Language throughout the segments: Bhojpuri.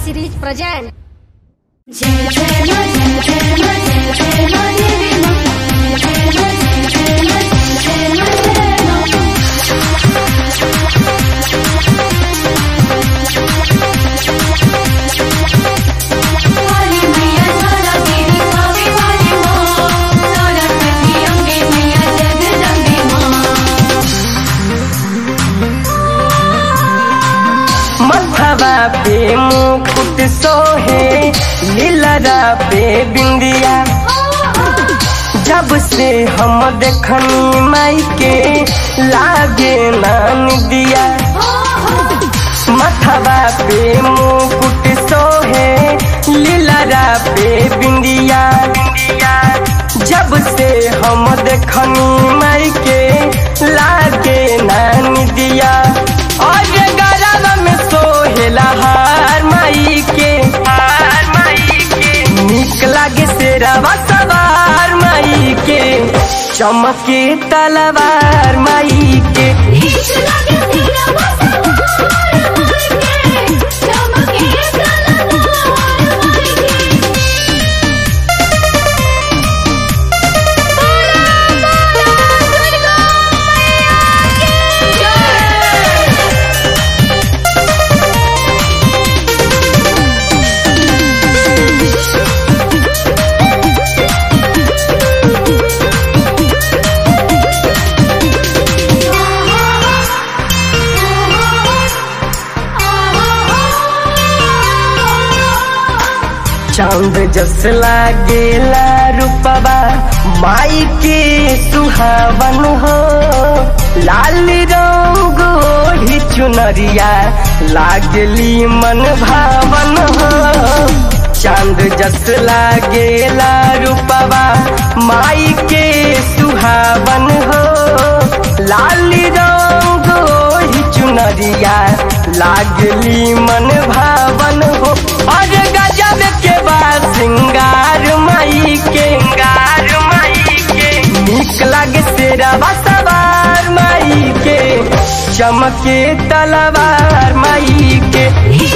series present. मथवा पे मुकुट सोहे लीलरा पे बिंदिया जब से हम देखनी माई के लागे नान दिया मथवा पे मुकुट सोहे लीलरा पे बिंदिया जब से हम देखनी माई के लागे नान दिया और गरब में सोहेला हार माई के हार माई के निक लागे शेरवा सवार माई के चमके तलवार माई के चांद जस लागेला रूपबा माई के सुहावन हो लाल रंग ओढ़ी चुनरिया लागली मन भावन हो चांद जस लागेला रूपबा माई के सुहावन हो लाल रंग ओढ़ी चुनरिया लागली मन भावन हो और गजब के बाद सिंगार माई के सिंगार माई के निक लागे शेरवा सवार माई के चमके तलवार माई के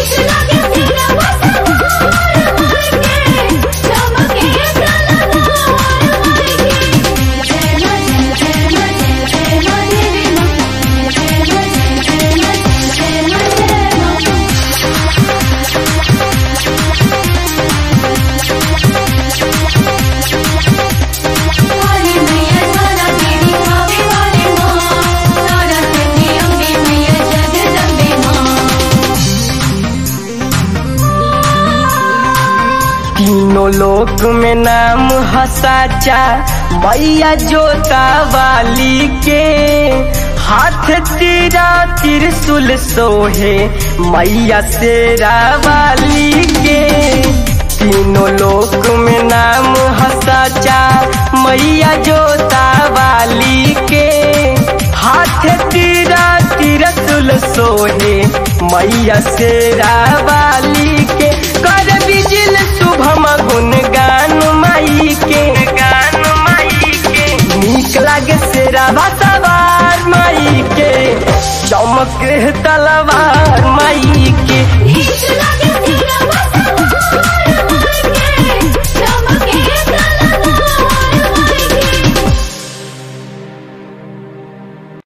तीनों लोक में नाम हसाचा मैया जोता वाली के हाथ तीरा त्रिशूल सोहे मैया शेरा वाली के तीनों लोक में नाम हसाचा मैया जोता वाली के हाथ तीरा त्रिशूल सोहे मैया शेरा वाली के कर बिजल शुभम गुण गान माई के गान माई के नीक लागे शेरा सवार माई के चमक तलवार माई के He's